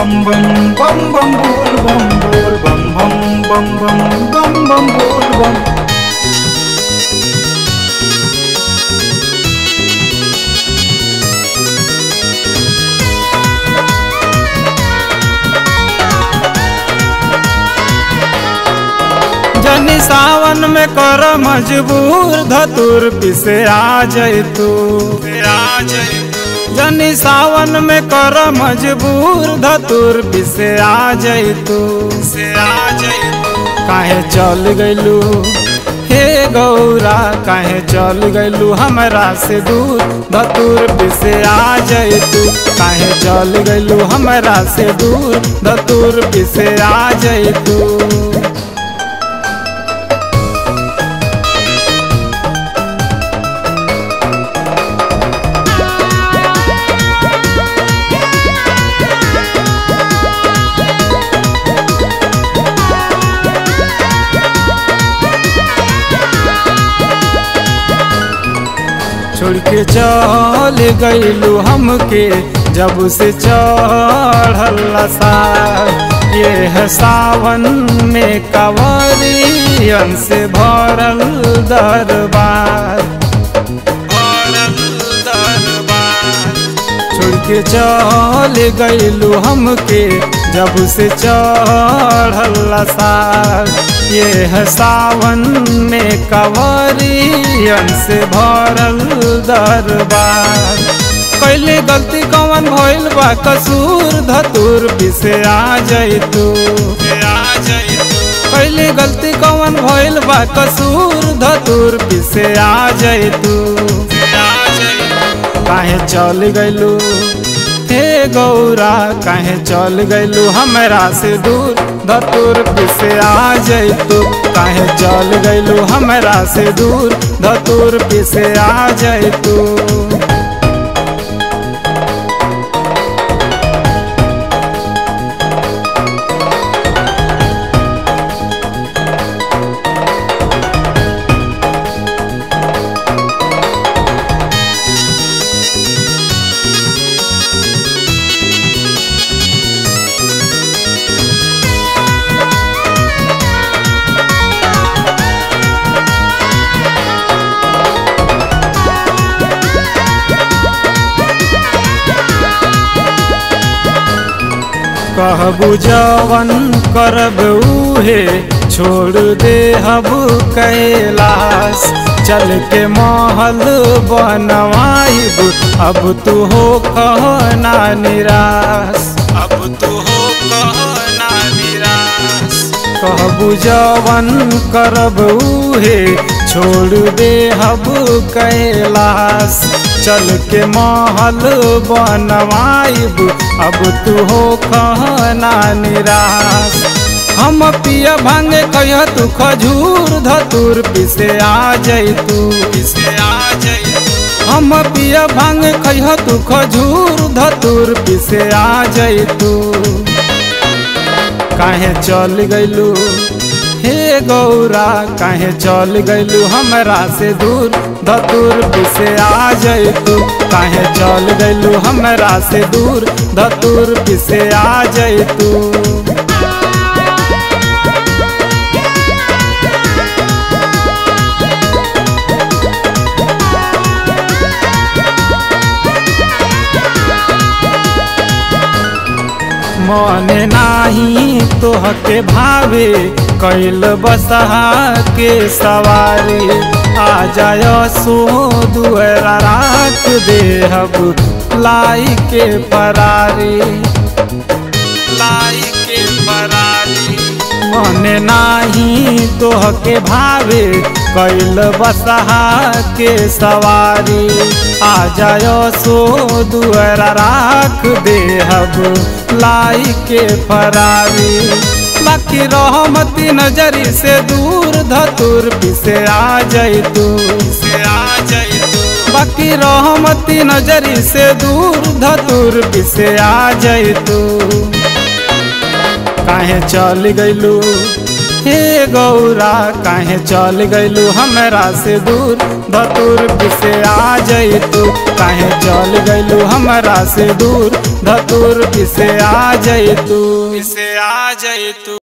bum bum bum bum bol bum bol bum bum bum bum bum bum bol bum जनी सावन में कर मजबूर धतुर पिसे आ जैतू आ जैतू जनी सावन में कर मजबूर धतुर पिसे आ जैतू से आ जैतू काहे चल गइलू हे गौरा काहे चल गइलू हमरा से दूर धतुर पिसे आ जैतू काहे चल गइलू हमरा से दूर धतुर पिसे आ जैतू छोड़ के चल गईलू हमके जब से चढ़ल सा ये है सावन में कवरियन से भरल दरबार भरल दरबार छोड़ के चल गईलू हमके जब से चढ़ल सा ये है सावन में कवरियन से भरल दरबार कैले गलती कवन भइल बा कसूर धतुर पिसे आ जैतू आ जैतू कैले गलती कवन भइल बा कसूर धतुर पिसे आ जैतू आ जैतू काहे चल गइलू हे गौरा काहे चल गइलू हमरा से दूर धतुर पिसे आ जैतू काहे चल गइलू हमरा से दूर धतुर पिसे आ जैतू कहबू जवन करब उहे छोड़ दे हब कैलाश चल के महल बनवाइब अब तू हो कहना निराश अब तू हो कहना निराश कहबू जवन करब उहे छोड़ दे हब कैलाश चल के महल बनवाइब अब तू हो कहना निराश हम पिया भांगे कह तू खजूर धतुर पिसे आ जैतू पिसे आ जैतू हम पिया भांगे कह तू खजूर धतुर पिसे आ जैतू काहे चल गइलू हे गौरा काहे चल गइलू हमरा से दूर धतुर पिसे आ जैतू काहे चल गइलू हमरा से दूर धतुर पिसे आ जैतू मन नाही तोहके भावे कैल बसहा के सवारी आ जाय सो दुअरा राख देहब लाई के फरारी लाई के फरारी मन नाही तोहके भावे कैल बसहा के सवारी आ जाय सो दुअरा राख देहब लाई के फरारी बाकी रहमती नजरी से दूर धतुर पिसे आ जैतू से आ जैतू बाकी रहमती नजरी से दूर धतुर पिसे आ जैतू काहे चल गइलू हे गौरा काहे चल गइलू हमरा से दूर धतुर पिसे आ जैतू काहे चल गइलू हमरा से दूर धतुर पिसे आ जैतू पिसे आ जैतू